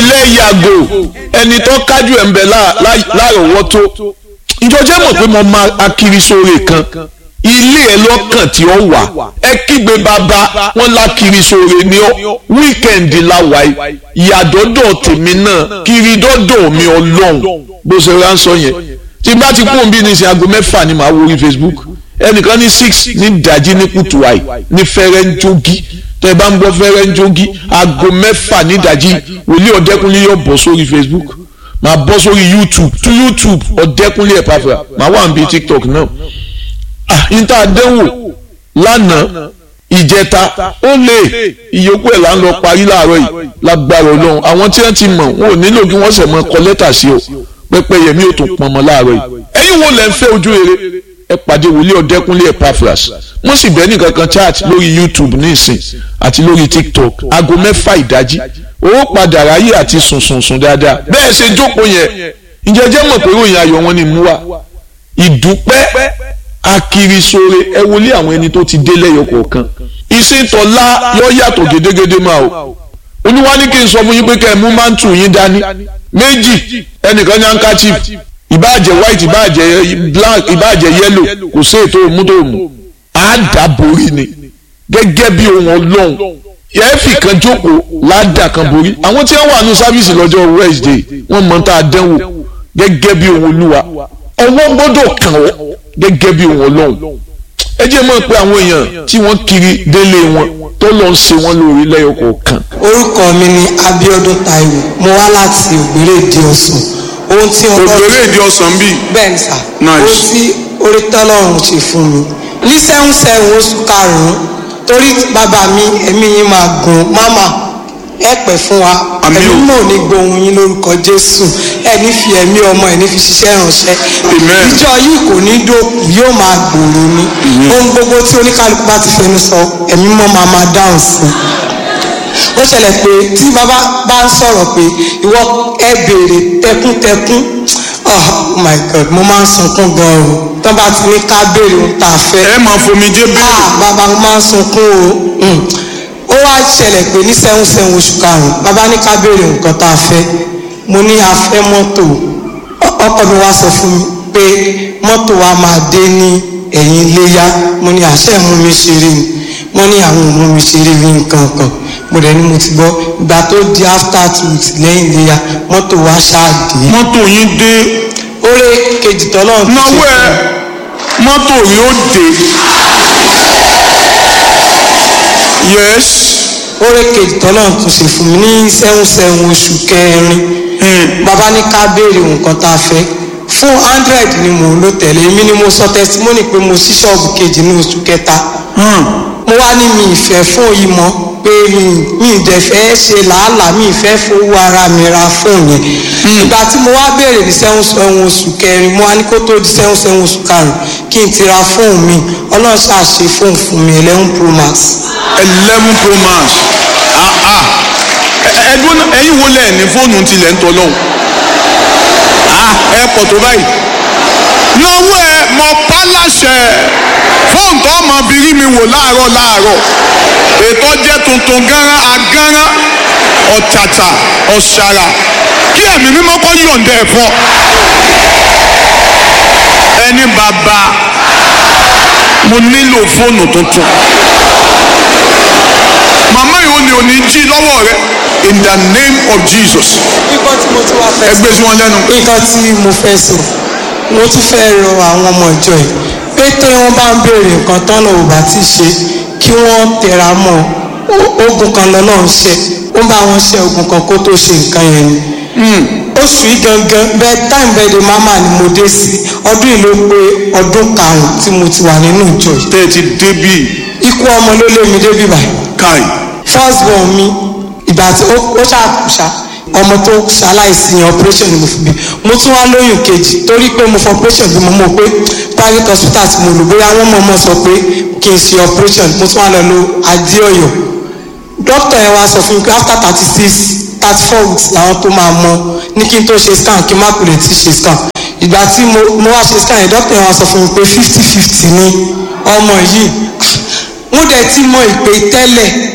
ilé yàgò ẹni tó kájú ẹ̀ ń bẹ lárọ̀ọ́wọ́tó ìjọjẹ́ mọ̀ pé mo máa akiri sóore kan ilé ẹ lọ́kàn tí ó wà ẹ kígbe bàbá wọn lákiri sóore ní ọ wíkẹ̀ndì la wà yìí ìyàdọ́dọ̀ tèmi náà kiri dọ́dọ̀ mi ọlọ́run bó ṣe rà ń sọ yẹn tí bá ti kún bí ní sin aago mẹ́fà ni màá wo orí Facebook ẹnìkan ní six ní ìdájí ní kùtù àì ní fẹ́rẹ́ ń jogi tẹ́ ẹ bá ń gbọ́ fẹ́rẹ́ ń jogi aago mẹ́fà ní ìdájí wòlíì ọ̀dẹ́kunlé yóò bọ̀ sórí Facebook màá bọ́ sórí YouTube tú YouTube ọ̀dẹ́kunlé ẹ̀ pàfẹ́ màá wà níbi TikTok náà ah níta àdéhùn lánàá ìjẹta ó lè ìyókù ẹ̀ là ń lọ parí láàárọ̀ yìí lágbára ọlọ́run àwọn tí wọ́n ti mọ̀ wọn ò nílò kí wọ́n sẹ̀ mọ́ kọ lẹ́tà sí o pẹ́pẹ́ yẹmí ò tún pọnmọ́ láàárọ̀ yìí ẹ̀yin wo lẹ́ ń fẹ́ ojú rere ẹ pàdé wòlíì ọ̀dẹ́kúnlé Epaphras wọ́n sì bẹ́ẹ̀ nìkan kan chat lórí YouTube ní ìsìn àti lórí TikTok aago mẹ́fà ìdájí owó padà ráyè àti sùnsùnsùn dáadáa bẹ́ẹ̀ ṣe jókòó yẹn ǹjẹ́ jẹ́ mọ̀ pé ròyìn ayọ̀ wọn ni mú wa ìdúpẹ́ akirisore ẹ wọlé àwọn ẹni tó ti dé lẹ́yọ kọ̀ọ̀kan ìsìntọ́lá yọ yàtọ̀ gédégédé máa o olúwa ní kí n sọ fún yín pé kẹ́ ẹ mú mántù yín dání méjì ẹnìkan ní handkerchief ìbáàjẹ́ white ìbáàjẹ́ black ìbáàjẹ́ yellow kò sí ètò òmùdòmù àdàborí ni gẹ́gẹ́ bí ohun ọlọ́run ẹ̀ẹ́fì kan jókòó ládàá kan borí àwọn tí wọ́n wà ní sáfíìsì lọ́jọ́ Wednesday wọ́n mọ̀ tá a dẹ́wò gẹ́gẹ́ bí ohun olúwa ọwọ́ gbọ́dọ̀ kàn ọ́ gẹ́gẹ́ bí ohun ọlọ́run ẹ jẹ́ mọ̀ pé àwọn èèyàn tí wọ́n kiri délé wọn tó lọ ń ṣe wọ́n lórí lẹ́yọ kọ̀ọ̀kan. orúkọ mi ni Abíọ́dún Táíwò mo wá láti Ògbéré Ìdí Ọ̀sán ohun tí Ògbéré Ìdí Ọ̀sán bíi. bẹ́ẹ̀ ni sà Nice. ohun tí orí tọ́lọ́run ṣe fún mi ní sẹ́hún sẹ́hún oṣù karùn-ún torí bàbá mi ẹ̀mí yín máa gùn máma ẹ pẹ́ fún wa Àmín o. ẹ̀mí mò ní gbohun yín lórúkọ Jésù ẹ ní fi ẹ̀mí ọmọ ẹ ní fi ṣiṣẹ́ ránṣẹ́ Amen. ìjọ yìí kò ní dókù yóò máa gbòòrò ni ohun gbogbo tí oníkálukú bá ti fẹnu sọ ẹ̀mí mọ́ máa máa dáhùn sí i ó ṣẹlẹ̀ pé tí bàbá bá ń sọ̀rọ̀ pé ìwọ ẹ béèrè tẹkúntẹkún oh my god mo máa ń sunkún gan o tó bá ti ní ká béèrè ohun tá a fẹ́ ẹ máa fomijé ah béèrè. bàbá mo máa ń sunkún o Mm. ó wá ṣẹlẹ̀ pé ní sẹ́hún sẹ́hún oṣù karùn-ún bàbá ní ká béèrè nǹkan tá a fẹ́ mo ní a fẹ́ mọ́tò Ọ- ọkọ mi wá sọ fún mi pé mọ́tò wa máa dé ní ẹ̀yìn iléyá mo ní àṣẹ mú mi ṣeré ni wọ́n ní àwọn ò mú mi ṣeré ní nǹkan kan mo dẹ̀ ní mo ti gbọ́ ìgbà tó di after two weeks lẹ́yìn iléyá mọ́tò wa ṣáà dé mọ́tò yín dé oore kejì tọ́lọ́ náwó ẹ mọ́tò yóò dé. yes. oore kejì tọ́lọ́ tún ṣe fún mi ní sẹ́hún sẹ́hún oṣù kẹrin bàbá ní ká béèrè nǹkan tá a fẹ́ fún hundred ni mò ń lò tẹ̀lé èmi ni mo sọ testimony pé mo ṣí ṣọ́ọ̀bù kejì ní oṣù kẹta mo wá ní mi ìfẹ́ fún yìí mọ́ pé mi mi ìdẹ̀ fẹ́ ṣe làálàá mi ìfẹ́ fowó ara mi ra fóònù yẹn ìgbà tí mo wá béèrè ní sẹ́hún sẹ́hún oṣù kẹrin mo wá ní kó tó di sẹ́hún sẹ́hún oṣù karùn-ún kí n ti ra fóònù mi ọlọ́run ṣàṣe fóònù fún mi eleven pro max eleven pro max ah ah Ẹ- ẹdún náà ẹ̀yin wo lẹ ní fóònù tilẹ̀ ń tọ́lọ́hún ah ẹ pọ̀ tó báyìí lọ́wọ́ ẹ mọ pálásẹ̀ fóònù tó ọmọ bírí mi wò láàárọ̀ láàárọ̀ ètò jẹ́ tuntun gánran agánran ọ̀tàtà ọ̀ṣàrà kí ẹ̀mí mímọ́ kọ́ yọ̀ǹda ẹ̀ fọ́ ẹni bàbá mo nílò fóònù tuntun màmá yìí ó ní òní jí lọ́wọ́ rẹ in the name of Jesus nǹkan tí mo tún wá fẹ́ ẹ gbé sí wọn lẹ́nu. nǹkan tí mo fẹ́ sọ mo tún fẹ́ rọ àwọn ọmọ ìjọ yìí pé tí wọ́n bá ń béèrè nǹkan tọ́nà ò bá ti ṣe kí wọ́n tẹra mọ́ Ó- ogun kan lọ́nà ń ṣe ó bá wọn ṣe ogun kan kó tó ṣe nǹkan yẹn ni oṣù yìí gangan bẹ́ẹ̀ time birthday mama ni mo dé sí ọdún yìí ló pé ọdún karùn-ún tí mo ti wà nínú ìjọ yìí tẹ́ ẹ ti débì ikú ọmọ ló lé mi débi báyìí káì first born mi ìgbà tí ó ó ṣàkóṣà ọmọ tó ṣaláìsí yẹn operation ni mo fi bí mo tún wá lóyún kejì torí pé mo fọ operation bí mo mọ̀ pé private hospital tí mo lò bóyá wọ́n mọ̀ mọ̀ sọ pé kí n ṣe operation mo tún wá lọ lo adéọyọ doctor yẹn wá sọ fún mi pé after thirty six thirty four weeks làwọn tó máa mọ ní kí n tó ṣe scan kí n má kò lè ti ṣe scan ìgbà tí mo mo wá ṣe scan yẹn doctor yẹn wá sọ fún mi pé fifty fifty ni ọmọ yìí mo dẹ̀ ti mọ ìpè tẹ́lẹ̀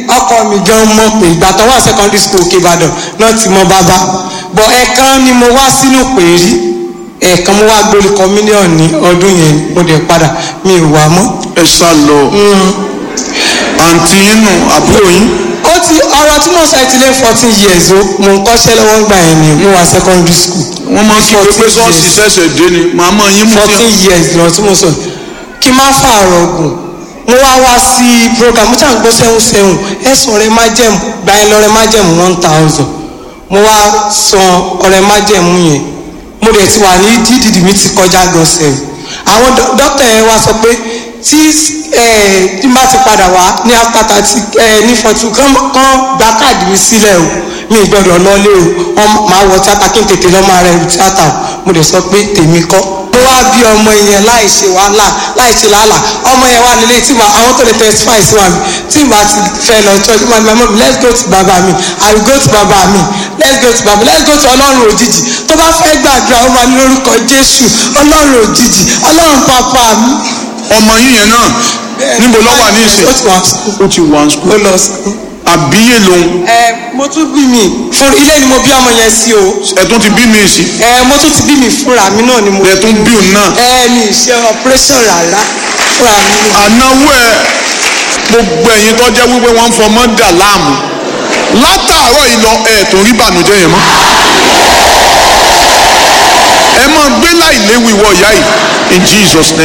ọkọ mi gan mọ̀ pé ìgbà tó wà secondary school òkè ìbàdàn náà ti mọ bàbá bọ̀ ẹ̀ẹ̀kan ni mo wá sínú pèrí ẹ̀ẹ̀kan mo wá gbórí communion ní ọdún yẹn mo dẹ̀ padà mi ò wá mọ́. ẹ sá lọ àǹtí yín nù àbúrò yín ó ti ọ̀rọ̀ tí mo sọ ti lé fourteen years o mo ń kọ́ṣẹ́ lọ́wọ́ gbà yẹn ni mo wà secondary school. wọ́n máa ń kí pé pé sọ́ọ̀sì ṣẹ̀ṣẹ̀ dé ni màmá yín mú fourteen years lọ tí mo sọ kí n má fààrọ̀ ọ̀gùn mo wá wá sí program mo ṣàn gbọ́ sẹ́hùn sẹ́hùn ẹ̀sùn ọ̀rẹ́ májẹ̀mú gba ẹ lọ́rẹ́ májẹ̀mú one thousand mo wá san ọ̀rẹ́ májẹ̀mú yẹn mo dẹ̀ ti wà ní dídìdì mi ti kọjá gan sẹ́hùn àwọn dókítà yẹn wá sọ pé tí ẹ tí n bá ti padà wá ní after thirty ẹ ní forty kán kán gba káàdì mi sílẹ̀ o mi gbọ́dọ̀ lọlé o wọ́n máa wọ tíátà kí n tètè lọ́ máa rẹ tíátà o mo dẹ̀ sọ pé tèmi kọ́ mo wá bí ọmọ yẹn láì ṣe wàhálà láì ṣe làálà ọmọ yẹn wà nílé tí màá àwọn tó lè testify sí wa mi tí màá ti fẹ́ lọ church màá ní màmá mi let's go to bàbá mi i will go to bàbá mi let's go to bàbá let's go to ọlọ́run òjijì tó bá fẹ́ gbàdúrà ó máa ní lórúkọ jésù ọlọ́run òjijì ọlọ́run pàpà mi. ọmọ yín yẹn náà níbo ló wà ní ìsìn ó ti wà sùkúl ó ti wà ní ó sukùl lọ sùkúl. àbíyè lòun ẹ mo tún bí mi fún ilé ni mo bí ọmọ yẹn sí o ẹ̀tún ti bí mi sí ẹ mo tún ti bí mi fúnra mi náà ni mo ẹ̀tún bí òun náà ẹ mi ṣe operation rárá fúnra mi ni. ànáwó ẹ gbogbo ẹ̀yin tó jẹ́ wípé wọ́n ń fọmọ́ dà láàmú látàárọ̀ yìí lọ ẹ̀ tó rí bànújẹ́ yẹn mọ́ ẹ máa gbé láì léwu ìwọ ìyá yìí in Jesus name.